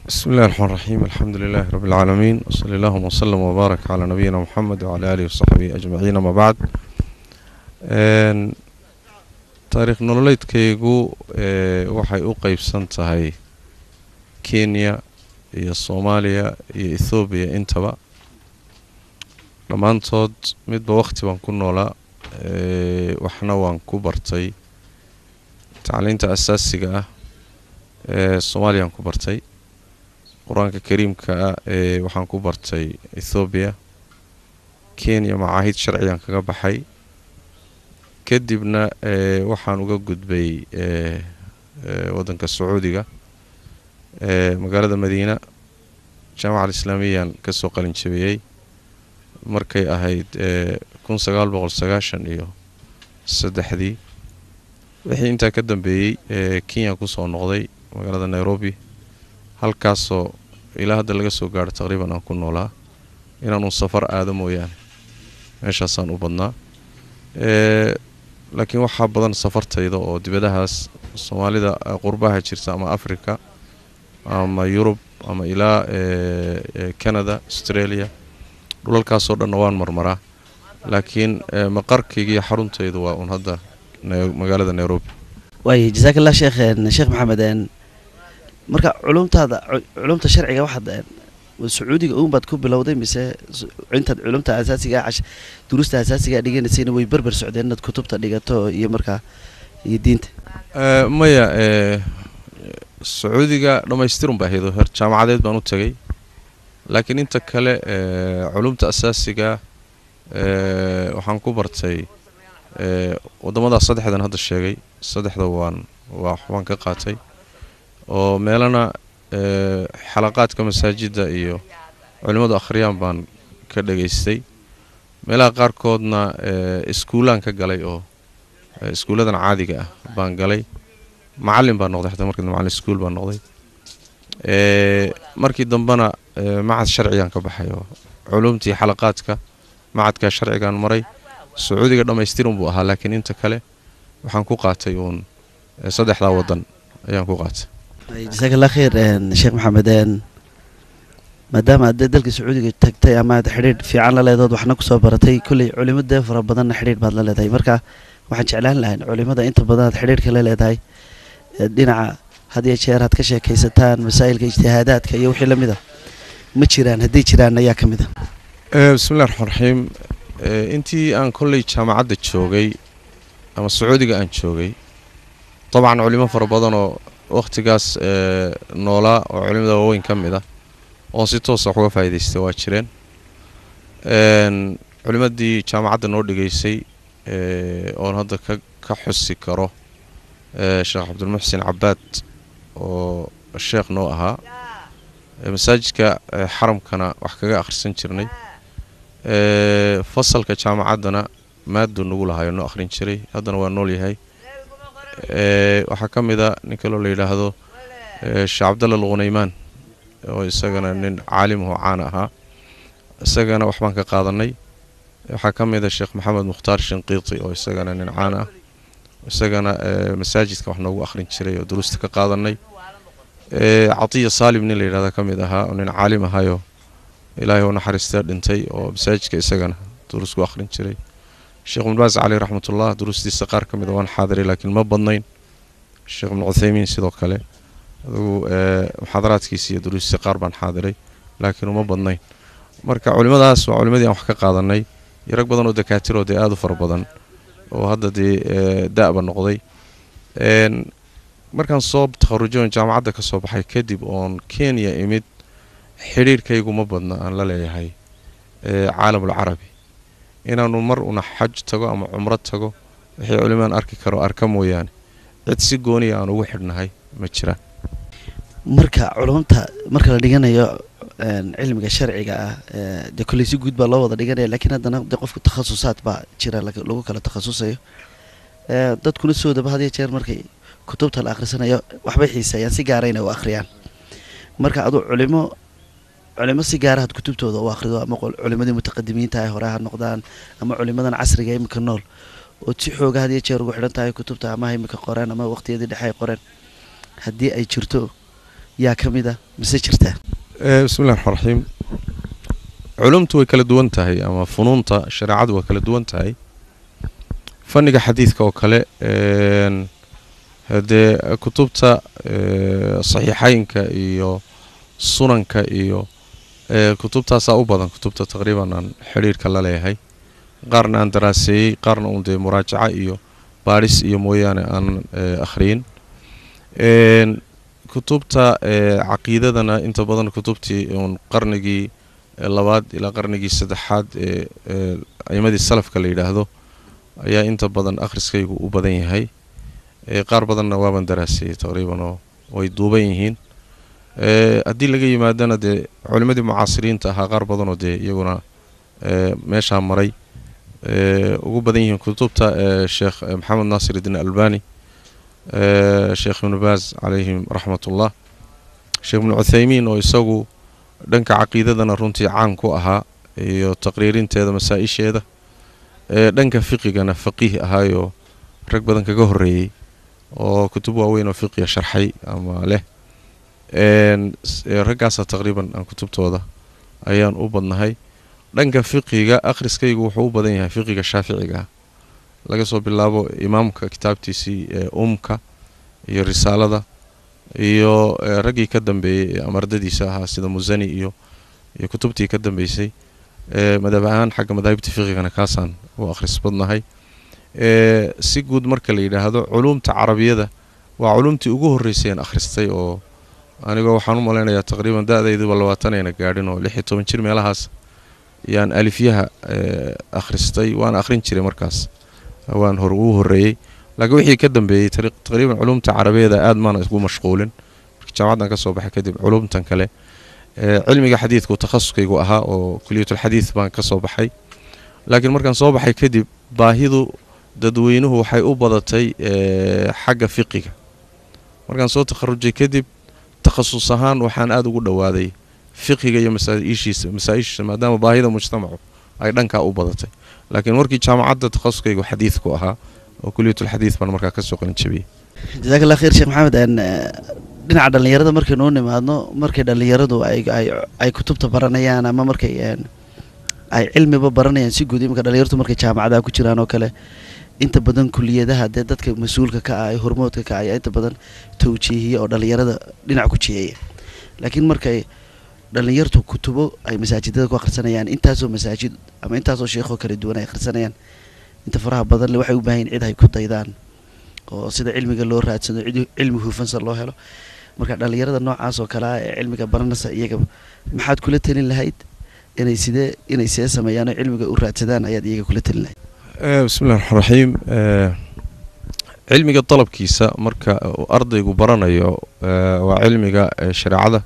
بسم الله الرحمن الرحيم الحمد لله رب العالمين وصلى اللهم وسلم وبارك على نبينا محمد وعلى آله وصحبه أجمعين ما بعد Een, taariikh nololeedkaygu ee, waxay u qeybsan tahay kenya iyo soomaaliya iyo ethoobiya intaba dhammaantood midba waqti baan ku noolaa ee, waxna waan ku bartay tacliinta asaasiga ah ee soomaaliyaan ku bartay qur-aanka kariimka ah ee waxaan ku bartay ethoobiya kenya macaahid sharcigan kaga baxay kadibna ee, waxaan uga gudbay ee, ee, waddanka sacuudiga ee, magaalada madiina jaamaca alislaamiyaan kasoo qalin jabiyey markay ahayd ee, kun sagaal boqol sagaashan iyo saddexdii wixii intaa ka dambeeyey ee, kenya kusoo noqday magaalada nairobi halkaasoo ilaa hadda laga soo gaaro taqriiban aan ku noolaa inaanu safar aado mooyaane meeshaasaan u badnaa ee, laakiin waxaa badan safartayda oo dibadahaas soomaalida eh, qurbaha jirta ama africa ama yurub ama ilaa ee, ee, canada australia dhulalkaasoo dhanna waan marmaraa laakiin ee, maqarkayga iyo xaruntaydu waa un hadda na- magaalada nairobi waay jasaak allah sheekh een, sheekh maxamed een, marka culumtaada cu- culumta sharciga waxaad een, sacuudiga uun baad ku bilowday mise s- intaad culumta asaasiga ah cash- duruusta asaasiga ah dhiganaysayna way berber socdeen inaad kutubta dhigato iyo markaa iyo diinta Eh, maya ee, sacuudiga dhammaystirun baa ahayd oo heer jaamacadeed baan u tagay laakiin inta kale ee, culumta asaasiga ee, waxaan ku bartay ee, waddamadaa saddexdan hadda sheegay saddexda waan waa waan ka qaatay oo meelana ee, xalaqaadka masaajidda iyo culimmadu akhriyaan baan ka dhegaystay meelaha qaarkoodna ee, iskuulaan ka galay oo ee, iskuulladan caadiga ah baan galay macallin baan noqday xataa markii dambe macallin iskuul baan noqday ee, markii dambena ee, macad sharcigan ka baxay oo culumtii xalaqaadka macadka sharcigan maray sacuudiga dhammaystirun buu ahaa laakiin inta kale waxaan ku qaatay uun ee, saddexdaa waddan ayaan ku qaatay Waay, jasaak allah khayr een, sheekh maxamed een, maadaama aad dalka sacuudiga tagtay ama aad xidhiidh fiican la leedahood waxna kusoo baratay kolley culimo dee fara badanna xidhiidh baad la leedahay marka waxaan jeclaan lahayn culimada inta badan aad xidhiidhka la leedahay ee dhinaca had iyo jeer aad ka sheekaysataan masaa'ilka ijtihaadaadka iyo wixii la mid a ma jiraan haddii jiraan ayaa ka mid a Eh, bismillahi raxmaan raxiim Eh, intii aan kolley jaamacadda joogay ama sacuudiga aan joogay dabcan culimo fara badan oo wakhtigaas eh, noolaa oo culimada waaweyn ka mid ah oo si toosa wax uga faa'iidaystay waa jireen Een, culimadii jaamacadda noo dhigaysay eh, oon hadda ka ka xusi karo eh, sheekh cabdulmuxsin cabaad oo sheekh noo ahaa Eh, masaajidka eh, xaramkana wax kaga akhrisan jirnay ee, fasalka jaamacaddana maaduu nagu lahayo noo akhrin jiray haddana waa nool yahay ee, waxaa ka mid a nin kaloo la yidhaahdo ee, sheekh cabdalla alghunaymaan oo isagana nin caalim oo caan ahaa isagana waxbaan ka qaadanay waxaa ka mid a sheekh maxamed mukhtaar shinqiiti oo isagana nin caan ah isagana ee, masaajidka wax noogu akhrin jiray oo duruusta ka qaadanay ee, catiya saalim nin la yidhahda ka mid ahaa oo nin caalim ahayo ilaahay u naxariistee dhintay oo masaajidka isagana duruus ku akhrin jiray sheekh ibn baas caleyh raxmatullah duruustiisa qaar ka mid a waan xaadiray laakiin ma badnayn sheekh ibn cuthaymiin sidoo kale adugu ee, muxaadaraadkiisa iyo duruustiisa qaar baan xaadiray laakiin uma badnayn marka culimadaas waa culimadii aan wax ka qaadanay iyo rag badan oo dakaatiroo dee aada u fara badan oo hadda dee ee, da'ba noqday Een, markaan soo takharujoon jaamacadda ka soo baxay kadib oon kenya imid xidhiirkaygu ma badna aan la leeyahay ee, caalamul carabi inaanu mar una xaj tago ama cumro tago wixii culimaan arki karo arka mooyaane cid si gooniya aan ugu xidhnahay ma jiraan marka culumta marka la dhiganayo een, cilmiga sharciga ah ee, dee kolley si guud baa loo wada dhiganaya laakiin haddana de qofku takhasusaad baa jira laga- lagu kala takhasusayo Ee, dadkuna soodaba had iyo jeer markay kutubta la akhrisanayo waxbay xiiseeyaan si gaara inay u akhriyaan marka aduu culimo culimo si gaara had kutubtooda u akhrido ama qol- culimadii mutaqadimiinta ay hore ha noqdaan ama culimadan casriga ee imika nool oo si xooga had iyo jeer ugu xidhan tahay kutubta ama ha imika qoreen ama waqtiyadii dhexe ay qoreen haddii ay jirto yaa ka mid a mise jirtaa bismillahi raxmaan raxiim culumtu way kala duwan tahay ama funuunta shareecadu way kala duwan tahay fanniga xadiidka oo kale haddee kutubta saxiixeynka iyo sunanka iyo kutubtaasaa u badan kutubta taqriiban aan xidhiirhka la leeyahay qaarna aan daraaseeyey qaarna uun dee muraajaca iyo baadhis iyo mooyaane aanan akhriyin kutubta caqiidadana inta badan kutubtii uun qarnigii labaad ilaa qarnigii saddexaad ee aimadii salafka la yidhaahdo ayaa inta badan akhriskaygu u badan yahay qaar badanna waaban daraaseeyey taqriiban oo way duuban yihiin haddii laga yimaadana dee culimmadii mucaasiriinta ahaa qaar badanoo dee iyaguna meeshaa maray ugu badan yihiin kutubta sheekh maxamed naasir iddiin albani sheekh ibnu baaz calayhim raxmatullah sheekh ibnu cuthaymiin oo isagu dhanka caqiidadana runtii caan ku ahaa iyo taqriirinteeda masaa-isheeda dhanka fiqigana faqiih ahaayoo rag badan kaga horreeyey oo kutub waaweyn oo fiqiga sharxay ama leh raggaasa taqriiban aan kutubtooda ayaan u badnahay dhanka fiqiga akhriskaygu wuxuu u badan yahay fiqiga shaaficiga laga soo bilaabo imaamka kitaabtiisii ee umka iyo risaalada iyo raggii ka dambeeyey ee amardadiisa ahaa sida musani iyo iyo kutubtii ka dambeysay madhab ahaan xagga madaahibta fiqigana kaasaan u akhris badnahay si guud marka la yidhaahdo culumta carabiyada waa culumtii ugu horreysay aan akhristay oo anigoo waxaan u malaynayaa taqriiban da-dayduba labaatan ayna gaadhin oo lix iyo toban jir meelahaas yaan alifyaha akhristay waan akhrin jiray markaas waan hor ugu horreeyey laakiin wixii ka dambeeyey taqriiban culumta carabiyada aad maana isgu mashquulin markii jaamacaddan ka soo baxay kadib culumtan kale cilmiga xadiidku takhasuskaygu ahaa oo kuliyatulxadiid baan ka soo baxay laakiin markaan soo baxay kadib baahidu dadweynuhu waxay u badatay xagga fiqiga markaan soo takharujay kadib takhasus ahaan waxaan aada ugu dhowaaday fiqiga iyo masaaishiisa masaa-ishiisa maadaama baahida mujtamacu ay dhankaa u badatay laakiin markii jaamacadda takhasuskaygu xadiidku ahaa oo kuliyatulxadiid baan markaa kasoo qalin jabiyey jazaak allah khayr sheekh maxamed dhinaca dhallinyarada markaynu u nimaadno markay dhallinyaradu ay kutubta baranayaan ama markay ay cilmiba baranayaan si guud iminka dhalinyartu markay jaamacadaha ku jiraan oo kale inta badan kuliyadaha dee dadka mas-uulka ka ah ee hormoodka ka ah ayaa inta badan tawjiihiya oo dhallinyarada dhinac ku jiheeya laakiin markay dhallinyartu kutubo ay masaajidada ku akhrisanayaan intaasoo masaajid ama intaasoo sheekhoo kala duwan ay akhrisanayaan inta faraha badan le waxay u baahan cid ay ku daydaan oo sida cilmiga loo raadsado cilmi huufansa loo helo marka dhallinyarada noocaas oo kale ah ee cilmiga baranaysa iyaga maxaad kula talin lahayd inay sidee inay see sameeyaan oo cilmiga u raadsadaan ayaad iyaga kula talin lahayd bismillahi raxmaan raxiim cilmiga dalabkiisa marka ardaygu baranayo waa cilmiga shareecada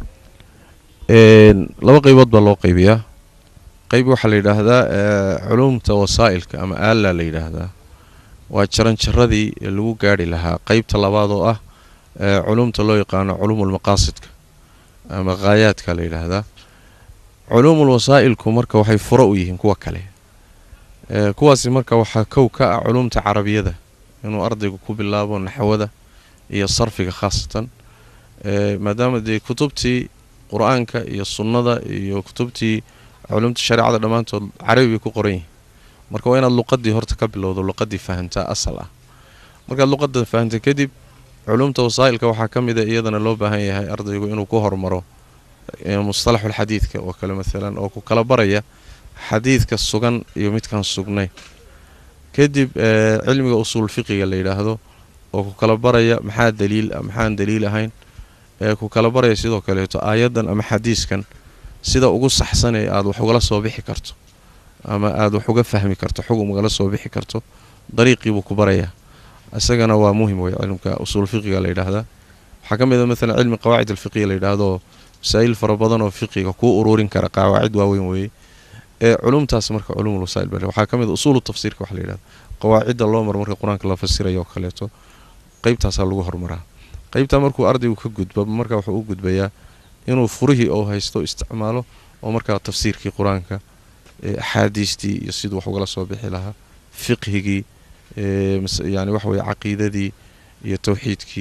laba qeybood baa loo qeybiyaa qeyb waxaa la yidhaahdaa culumta wasaa'ilka ama aalla la yidhaahdaa waa jaranjaradii lagu gaari lahaa qeybta labaad oo ah culumta loo yaqaano culuumulmaqaasidka ama khaayaadka la yidhaahdaa culuumul wasaa'ilku marka waxay furo u yihiin kuwa kale kuwaasi marka waxaa kow ka ah culumta carabiyada inuu ardaygu ku bilaabo naxwada iyo sarfiga khaasatan maadaama dee kutubtii qur-aanka iyo sunnada iyo kutubtii culumta shareecada dhammaantood carabi bay ku qoran yihiin marka waa inaad luqadii horta ka bilowdo luqadii fahantaa asal ah markaad luqada fahanta kadib culumta wasaa'ilka waxaa ka mid a iyadana loo baahan yahay ardaygu inuu ku hormaro mustalaxulxadiidka oo kale maalan oo ku kala baraya xadiidka sugan iyo midkaan sugnayn kadib cilmiga usuul fiqiga la yidhaahdo oo ku kala baraya maxaa daliil ah maxaan daliil ahayn ku kala baraya sidoo kaleeto aayaddan ama xadiiskan sida ugu saxsan ee aada wax ugala soo bixi karto ama aada wax uga fahmi karto xug ugala soo bixi karto dariiqiibuu ku barayaa isagana waa muhim wey cilmka usuul fiqiga la yidhaahdaa waxaa ka mid a maalan cilmi qawaacid alfiqiya la yidhaahdo masaa'il fara badan oo fiqiga kuu ururin kara qawaacid waaweyn weeye ee culumtaas marka culumul wasaa'il bale waxaa ka mid a usuulu tafsiirka waxa la yidhahda qawaacidda loo maro marka qur-aanka la fasirayo oo kaleeto qeybtaasaa lagu horumaraa qeybtaa markuu ardaygu ka gudba marka wuxuu u gudbayaa inuu furihii oo haysto isticmaalo oo markaa tafsiirkii qur-aanka axaadiistii iyo siduu wax ugala soo bixi lahaa fiqhigii yani waxa weye caqiidadii iyo tawxiidkii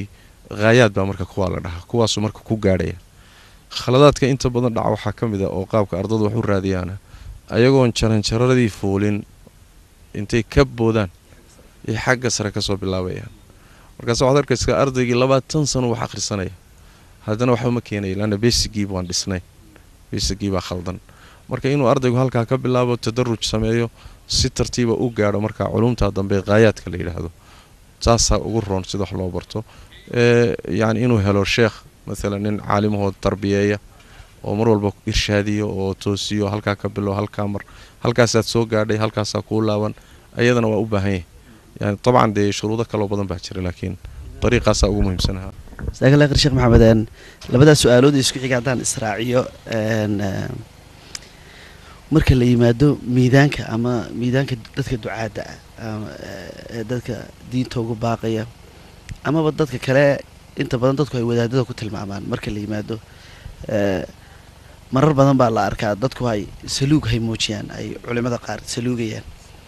haayaad baa marka kuwaa la dhahaa kuwaasuu marka ku gaadhaya khaladaadka inta badan dhaca waxaa ka mid a oo qaabka ardadu wax u raadiyaana ayagoon jaranjaradii fuulin intay ka boodaan iyo xagga sare kasoo bilaabayaan markaas waxaad arkaysaa ardaygii labaatan sano wax akhrisanaya haddana waxba ma keenaya laanna besigii baan dhisnay besigii baa khaldan marka inuu ardaygu halkaa ka bilaabo tadaruj sameeyo si tartiiba u gaadho marka culumta dambe qaayaadka la yidhaahdo taasaa ugu roon sida wax loo barto yani inuu helo sheekh maalan nin caalimahoo tarbiyeeya oo mar walba irshaadiyo oo toosiyo halkaa ka bilo halkaa mar halkaasaad soo gaadhay halkaasaa kuu laaban ayadana waa u baahan yahay yani dabcan dee shuruudo kaloo badan baa jira laakiin dariiqaasaa ugu muhiimsanaha jazakallah khayr sheekh maxamed labadaas su-aalood isku xiga haddaan israaciyo marka la yimaado miidaanka ama miidaanka dadka ducaadda ah ee dadka diinta ugu baaqaya amaba dadka kale inta badan dadku ay wadaadada ku tilmaamaan marka la yimaado marar badan baa la arkaa dadku ay saluug hay muujiyaan ay culimada qaar saluugayaan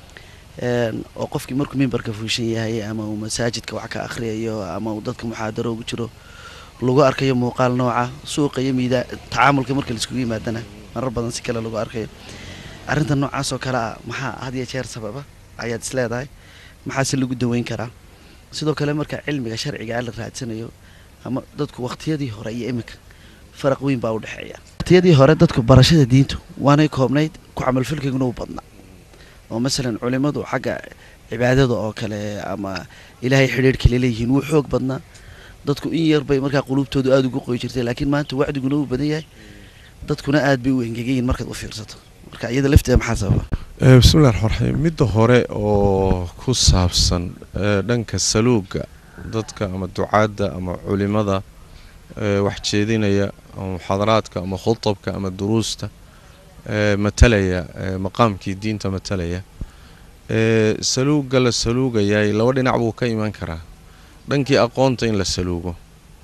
oo qofkii markuu mimbarka fuushan yahay ama uu masaajidka wax ka akhriyayo ama uu dadka muxaadaro ugu jiro lagu arkayo muuqaal nooca suuqa iyo miidaa tacaamulka marka laiskugu yimaadana marar badan si kale lagu arkayo arrinta noocaas oo kale ah maxaa had iyo jeer sababa ayaad is leedahay maxaase lagu daweyn karaa sidoo kale marka cilmiga sharciga la raadsanayo ama dadku waqtiyadii hore iyo iminka faraq weyn baa udhexeeya waqtiyadii hore dadku barashada diintu waanay koobnayd ku camalfalkayguna u badnaa oo masalan culimadu xagga cibaadada oo kale ama ilaahay xidhiirhka laleeyihiin wuu xoog badnaa dadku in yar bay markaa quluubtoodu aada ugu qoy jirtay laakiin maanta wacdiguna uu badan yahay dadkuna aad bay u engegayiin markaad u fiirsato marka iyada lafteeda maxaa sababa bismillahi raxmaan raxiim midda hore oo ku saabsan dhanka saluuga dadka ama ducaadda ama culimada wax jeedinaya ama muxaadaraadka ama khutabka ama duruusta matalaya maqaamkii diinta matalaya saluuga la saluugayay laba dhinac buu ka iman karaa dhankii aqoonta in la saluugo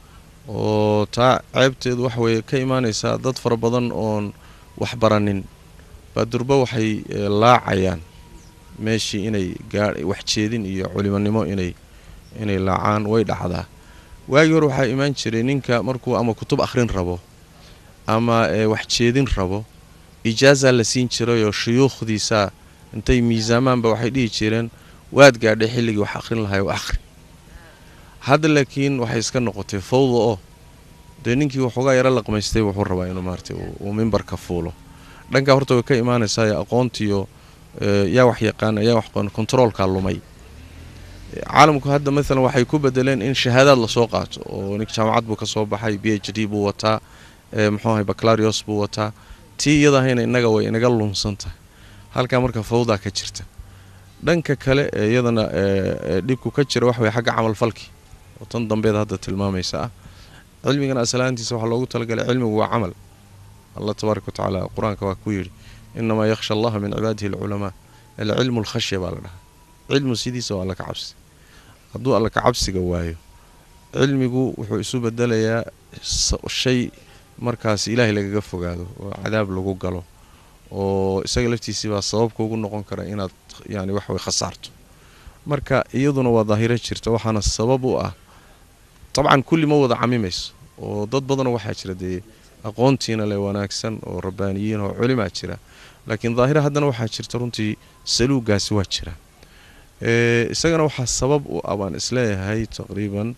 oo taa ceebteedu waxa weeye ka imaanaysaa dad fara badan oon wax baranin baa durba waxay laacayaan meeshii inay gaa wax jeedin iyo culimonimo inay inay laacaan way dhacdaa waagii hore waxaa imaan jiray ninka markuu ama kutub akhrin rabo ama wax jeedin rabo ijaazaa la siin jirayoo shuyuukhdiisaa intay miisaamaanba waxay dhihi jireen waad gaadhay xilligii wax akhrin lahay oo akhri hadda laakiin waxay iska noqotay fawda oo dee ninkii waxoogaa yaro laqmaystay wuxuu rabaa inuu maarata uu mimbarka fuulo dhankaa horta way ka imaanaysaa aqoontiyo yaa wax yaqaana yaa wax kontaroolkaa lumay caalamku hadda maalan waxay ku bedeleen in shahaadaad lasoo qaato oo nink jaamacad buu ka soo baxay b h d buu wataa muxuu ahay baclarios buu wataa tii iyadahayna innaga way inaga lunsan tahay halkaa marka fawdaa ka jirta dhanka kale ee iyadana dhibku ka jira waxa way xagga camalfalkii oo tan dambeed hadda tilmaamaysa ah cilmigan aslaantiisa waxaa loogu talagalay cilmigu waa camal allah tabaaraka watacaala qur-aanka waa ku yidhi inamaa yakhsha allaha min cibaadihi alculamaa alcilmu alkhashya baa la dhahaa cilmu sidiisa waa alla ka cabsi hadduu alla ka cabsiga waayo cilmigu wuxuu isu bedelayaa shay markaas ilaahay lagaga fogaado oo cadaab lagu galo oo isaga laftiisii baa sababka ugu noqon kara inaad yani waxaway khasaarto marka iyaduna waa daahiro jirta waxaana sabab u ah dabcan kulli ma wada camimayso oo dad badanoo waxaa jira dee aqoontiina le wanaagsan oo rabbaaniyiin oo culimaa jira laakiin daahira haddana waxaa jirta runtii saluugaasi waa jira isagana waxaa sabab u ah baan isleeyahay taqriiban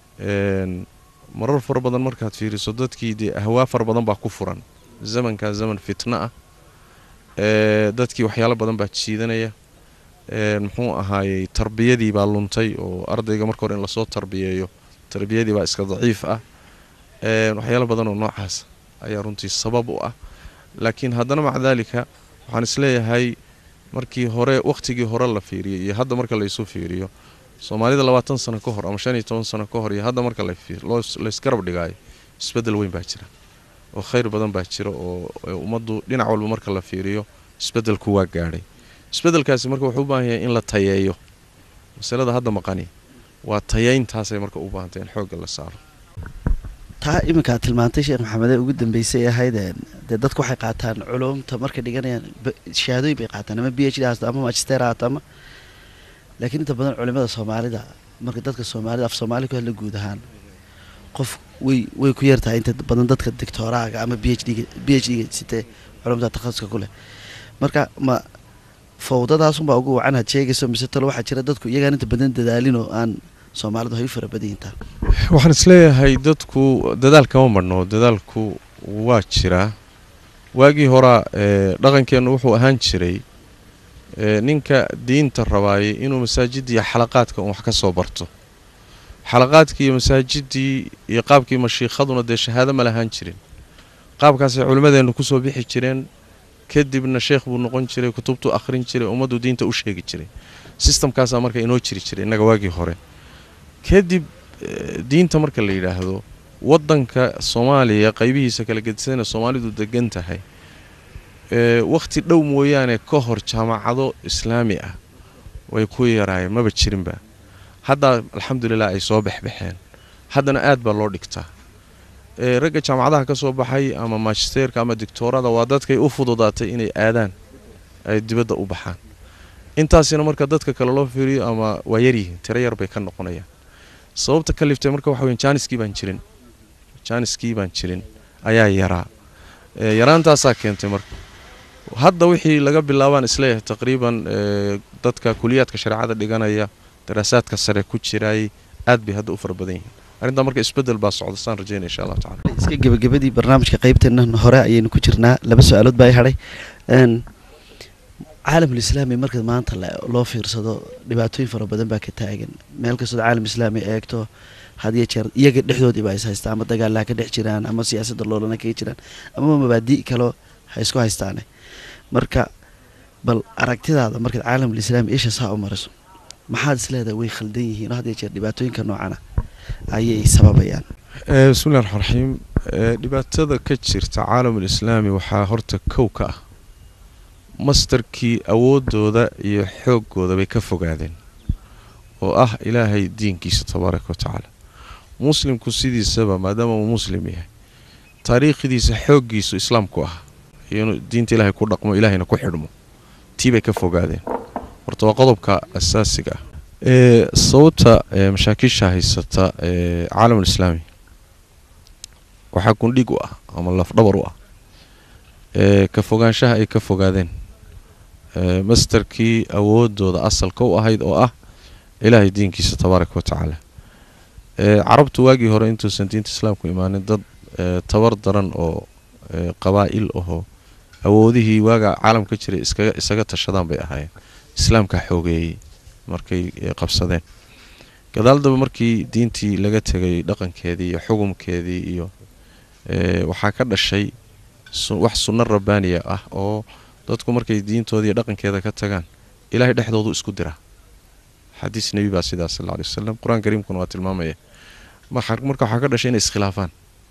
marar fara badan markaad fiiriso dadkii dee ahwaa fara badan baa ku furan zamankaa zaman fitna ah dadkii waxyaalo badan baa jiidanaya muxuu ahaayey tarbiyadii baa luntay oo ardayga marka hore in lasoo tarbiyeeyo tarbiyadii baa iska daciif ah waxyaalo badan oo noocaas ayaa runtii sabab u ah laakiin haddana maca daalika waxaan isleeyahay markii hore wakhtigii hore la fiiriyay iyo hadda marka laysu fiiriyo soomaalida labaatan sano ka hor ama shan iyo toban sano ka hor iyo hadda marka laysgarab dhigaayo isbeddel weyn baa jira oo khayr badan baa jira oo ummaddu dhinac walba marka la fiiriyo isbeddelku waa gaadhay isbeddelkaasi marka wuxuu u baahan yahay in la tayeeyo masalada hadda maqani waa tayeyntaasay marka u baahantay in xoogga la saaro taa iminkaad tilmaantay sheekh maxamede ugu dambeysay ahayd dee dadku waxay qaataan culumta markay dhiganayaan shahaadooyin bay qaataan ama b h d haasto ama magister haato ama laakiin inta badan culimada soomaalida marka dadka soomaalida af soomaali ku hadla guud ahaan qof way way ku yartahay inta badan dadka doctoraaga ama b h d b h d sitee culumta takhasuska ku leh marka ma fawdadaasunbaa ugu wacan had sheegayso mise talo waxaa jira dadku iyagaan inta badan dadaalin oo aan soomaalidu hay u fara badan yihiin waxaan isleeyahay dadku dadaal kama marhno dadaalku waa jiraa waagii horaa dhaqankeennu wuxuu ahaan jiray ninka diinta rabaayay inuu masaajidda iyo xalaqaadka un wax ka soo barto xalaqaadkii iyo masaajidii iyo qaabkii mashiikhaduna dee shahaado ma lahaan jirin qaabkaasay culimmadeennu kusoo bixi jireen kadibna sheekh buu noqon jiray kutubtuu akhrin jiray ummaddu diinta u sheegi jiray sistamkaasaa marka inoo jiri jiray innaga waagii hore kadib diinta marka la yidhaahdo waddanka soomaaliya qaybihiisa kala gedisana soomaalidu degan tahay wakhti dhow mooyaane ka hor jaamacado islaami ah way ku yaraayeen maba jirinba haddaa alxamdulilah ay soo baxbaxeen haddana aad baa loo dhigtaa ragga jaamacadaha ka soo baxay ama magisterka ama dictoorada waa dadkay u fududaatay inay aadaan ay dibadda u baxaan intaasina marka dadka kale loo fiiriyo ama waa yaryihiin tiro yar bay ka noqonayaan sababta ka liftay marka waxa weyan jaaniskii baan jirin jaaniskii baan jirin ayaa yaraa yaraantaasaa keentay marka hadda wixii laga bilaabaan isleeyahay taqriiban dadka kuliyaadka shareecada dhiganaya daraasaadka sare ku jiraay aad bay hadda u fara badan yihiin arrintaa marka isbedel baa socda saan rajeynaya insha allahu tacala iska gebagabadii barnaamijka qaybteena hore ayaynu ku jirnaa laba su-aalood baa i hadhay caalamul islaami marka maanta loo fiirsado dhibaatooyin fara badan baa ka taagan meel kastoo caalam islaami eegto had iyo jeer iyaga dhexdoodiiba is haystaan ama dagaalaha ka dhex jiraan ama siyaasadda loolana kaga jiraan ama mabaadi' kaloo ha isku haystaane marka bal aragtidaada markaad caalamul islaami isha saa u mariso maxaad isleedahay way khaldan yihiin oo had iyo jeer dhibaatooyinka noocana ayay sababayaan bismillahi raxmaan raxiim dhibaatada ka jirta caalamul islaami waxaa horta kow ka ah mastarkii awoodooda iyo xooggooda bay ka fogaadeen oo ah ilaahay diinkiisa tabaaraka wa tacaala muslimku sidiisaba maadaama uu muslim yahay taariikhdiisa xooggiisu islaamku ah inuu diinta ilaahay ku dhaqmo ilaahayna ku xidhmo tii bay ka fogaadeen horta waa qodobka asaasiga ah sababta masaakiisha haysata caalamul islaami waxaa gundhig u ah ama lafdhabar u ah ka fogaanshaha ay ka fogaadeen mastarkii awoodooda asalka u ahayd oo ah ilaahay diinkiisa tabaaraka wa tacaala carabtu waagii hore intuusan diinta islaamku imaanin dad tabar daran oo qabaa'il ahoo awoodihii waaga caalamka jiray iskaga isaga tashadaan bay ahaayeen islaamka xoogeeyey markay qabsadeen gadaaldaba markii diintii laga tegay dhaqankeedii iyo xukumkeedii iyo waxaa ka dhashay wax sunno rabbaaniya ah oo dadku markay diintooda iyo dhaqankeeda ka tagaan ilaahay dhexdoodu isku diraa xadiis nebi baa sidaas sal alay wasalam qur-aan kariimkuna waa tilmaamaya marka waxaa ka dhashay inay iskhilaafaan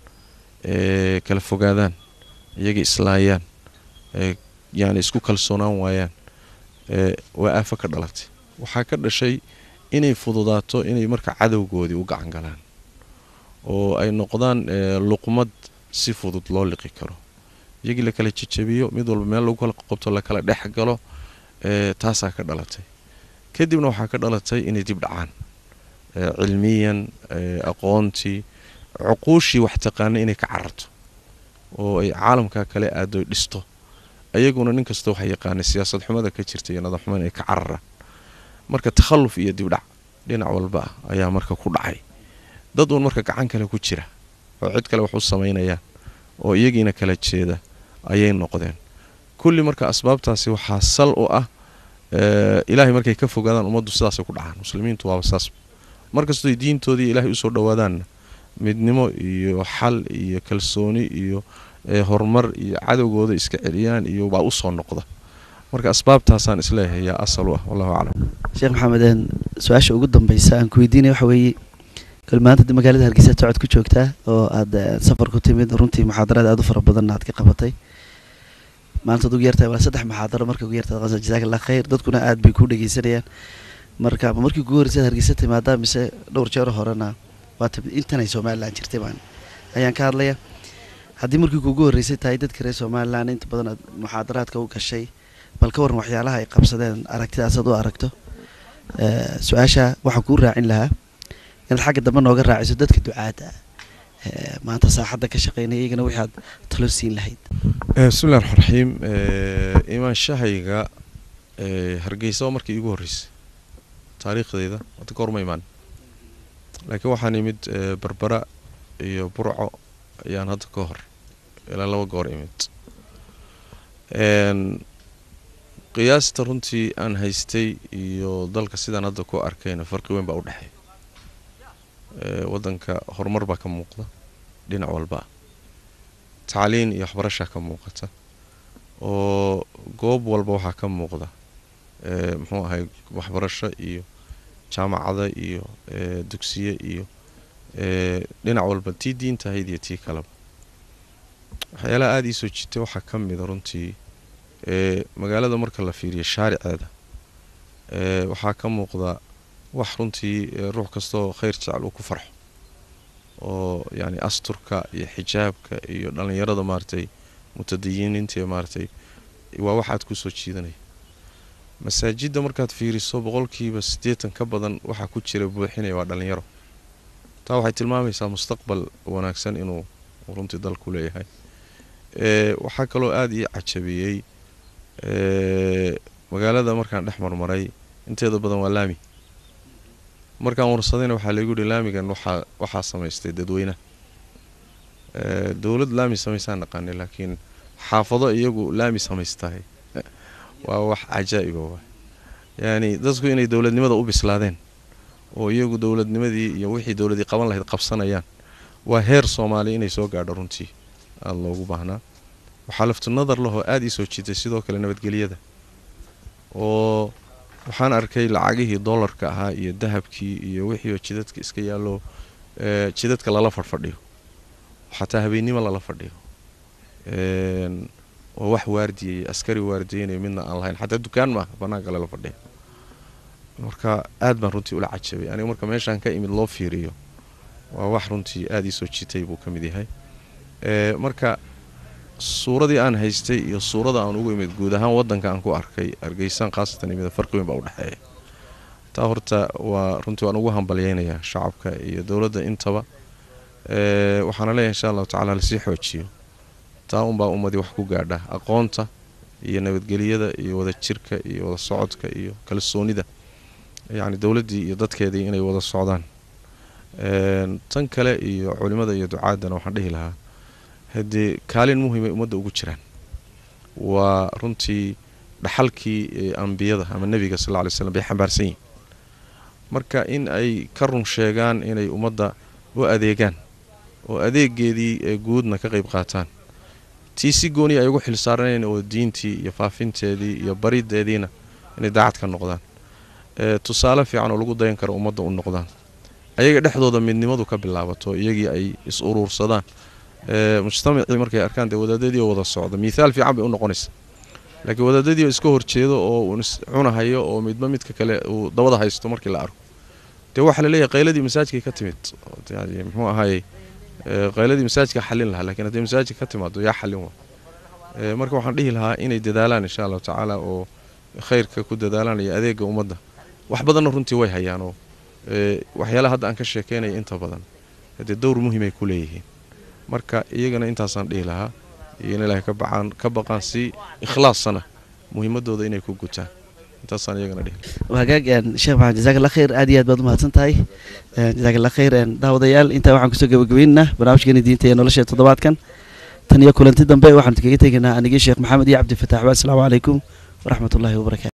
kala fogaadaan iyagii islaayaan yani isku kalsoonaan waayaan waa aafo ka dhalatay waxaa ka dhashay inay fududaato inay marka cadowgoodii u gacan galaan oo ay noqdaan luqmad si fudud loo liqi karo iyagii lakala jejabiyo mid walba meel lagu kala qobto lakala dhex galo taasaa ka dhalatay kadibna waxaa ka dhalatay inay dib dhacaan cilmiyan aqoontii cuquushii wax taqaana inay ka cararto oo ay caalamka kale aadoy dhisto ayaguna nin kasta waxa yaqaanay siyaasad xumada ka jirta iyo nadaam xumada ay ka cararaan marka takhalluf iyo dibdhac dhinac walba ah ayaa marka ku dhacay dad uun marka gacan kale ku jira oo cid kale wax u samaynayaan oo iyagiina kala jeeda ayay noqdeen kulli marka asbaabtaasi waxaa sal u ah ilaahay markay ka fogaadaan ummaddu sidaasay ku dhacaan muslimiintu waaba saas markastooy diintoodii ilaahay usoo dhowaadaanna midnimo iyo xal iyo kalsooni iyo horumar iyo cadowgooda iska celiyaan iyo baa usoo noqda marka asbaabtaasaan isleeyahay yaa asal u ah wallahu aclam sheekh maxameden su-aasha ugu dambeysa aan ku weydiinaya waxa weeye kal maanta magaalada hargeysa socod ku joogtaa oo aad safar ku timid runtii muxaadarada aad u fara badanna aad ka qabatay maanta ad ugu yartahay waa saddex muxaadaro marka ugu yartahay qasa jazaak allah khayr dadkuna aad bay ku dhegeysanayaan marka ma markii ugu horreysay hargeysa timaadaa mise dhowr jeer horena waa timid intanay somalilan jirtay baan ayaan ka hadlaya haddii markii kuugu horreysay tahay dadka reer somalilan inta badan aad muxaadaraadka u gashay bal ka waran waxyaalaha ay qabsadeen aragtidaas aad u aragto su-aasha waxaan kuu raacin lahaa inaad xagga dambe nooga raaciso dadka ducaadda ah eh, maanta saaxadda ka shaqeynaya iyagana wixii aad talo siin lahayd Eh, bismillahi raxmaan raxiim Eh, imaanshahayga eh, hargeysa waa markii iigu horreysay taariikhdeeda hadda ka horma imaan laakiin waxaan imid eh, berbera iyo burco ayaan hadda ka hor ilaa laba goor imid Een, qiyaasta runtii aan haystay iyo dalka sidaan hadda ku arkayna farqi weyn baa u dhexeeya Eh, waddanka horumar baa ka muuqda dhinac walba ah tacliin iyo waxbarashaa ka muuqata oo goob walba waxaa ka muuqda eh, muxuu ahay waxbarasho iyo jaamacada iyo eh, dugsiye iyo eh, dhinac walba tii diinta ahayd iyo tii kaleba waxyaalaha aada ii soo jiitay waxaa ka mida runtii eh, magaalada marka la fiiriyo shaariceeda eh, waxaa ka muuqda wax runtii eh, ruux kastoo khayr jecel uu ku farxo oo yani asturka iyo xijaabka iyo dhalinyarada maaragtay mutadayiniinta iyo maaragtay waa wax aad kusoo jiidanaya masaajidda markaad fiiriso boqolkiiba siddeetan ka badan waxaa ku jira buuxinaya waa dhalinyaro taa waxay tilmaamaysaa mustaqbal wanaagsan inuu runtii dalku leeyahay Eh, waxaa kaloo aada ii cajabiyey eh, magaalada markaan dhex marmaray inteeda badan waa laami markaan warsadayna waxaa laygu yihi laamigan waxaa waxaa samaystay dadweynaha Eh, dowlad laami samaysaan naqaanay laakiin xaafado iyagu laami samaystahay waa wax cajaa'iba waay yani dadku inay dowladnimada u bislaadeen oo iyagu dowladnimadii iyo wixii dowladii qaban lahayd qabsanayaan waa heer soomaali inay soo gaadho runtii aada loogu baahnaa waxaa laftu nadar lahoo aada ii soo jiitay sidoo kale nabadgelyada oo waxaan arkay lacagihii dollarka ahaa iyo dahabkii iyo wixiioo jidadka iska yaallo eh, jidadka lala fadhfadhiyo xataa habeennimo lala fadhiyo Een, oo wax waardiyay askari waardiyeynayo midna aan lahayn xataa dukaan maaha bannaanka lala fadhiya marka aad baan runtii ula cajabay aniga marka meeshaan ka imid loo fiiriyo waa wax runtii aada ii soo jiitay buu ka mid yahay Eh, marka suuradii aan haystay iyo suurada aan ugu imid guud ahaan waddanka aan ku arkay hargeysaan khaasatan imida farqi weyn baa u dhexeeya taa horta waa runtii waan ugu hambalyeynayaa shacabka iyo dowladda intaba Eh, waxaana leeyahay insha allahu tacaala lasii xoojiyo taa unbaa ummadii wax ku gaadha aqoonta iyo nabadgelyada iyo wada jirka iyo wada socodka iyo kalsoonida yacni dowladdii iyo dadkeedii inay wada socdaan Een, tan kale iyo culimada iyo ducaadana waxaan dhihi lahaa haddii kaalin muhiimay ummadda ugu jiraan waa runtii dhaxalkii eh, ambiyada ama nebiga sal alla lay slam bay xambaarsan yihin marka in ay ka run sheegaan inay ummadda u adeegaan oo adeegeedii ee guudna ka qayb qaataan tii si gooni ay ugu xilsaaranayn oo diintii iyo faafinteedii iyo barideediina inay daacad ka noqdaan Eh, tusaale fiican oo lagu dayan karo ummadda u noqdaan ayaga dhexdooda midnimadu ka bilaabato iyagii ay is uruursadaan Eh, mujtamacii markay arkaan dee wadaadadii oo wada socda miithaal fiican bay u noqonaysa laakiin wadaadadii oo iska horjeedo oo uu is cunahayo oo midba midka kale uu dabada haysto markii la arko dee waxaa laleeyahay qayladii masaajidkay ka timid oo yani muxuu ahaayey eh, qayladii masaajidka xallin lahaa laakiin haddii masaajidka ka timaado yaa xallin waa Eh, marka waxaan dhihi lahaa inay dadaalaan insha allahu tacaala oo khayrka ku dadaalaan iyo adeega ummadda wax badanna runtii way hayaan oo eh, waxyaalaha hadda aan ka sheekeynaya inta badan dee dowr muhiimay ku leeyihiin marka iyagana intaasaan dhihi lahaa iyo in ilaahay ka bacaan ka baqaan si ikhlaassana muhiimadooda inay ku gutaan intaasaan iyagana dhihi lahaa hagaag een, sheekh maxamed jazaak allah khayr aad iyo aad baad umahadsan tahay Een, jazaak allah khayr een, daawadayaal intaa waxaan kusoo gabagabaynaynaa barnaamijkeeni diinta iyo nolosha toddobaadkan tan iyo kulanti dambe waxaan kaga tegaynaa anigii sheekh maxamed iyo cabdifataax wa asalaamu calaykum waraxmat ullahi wabarakaatu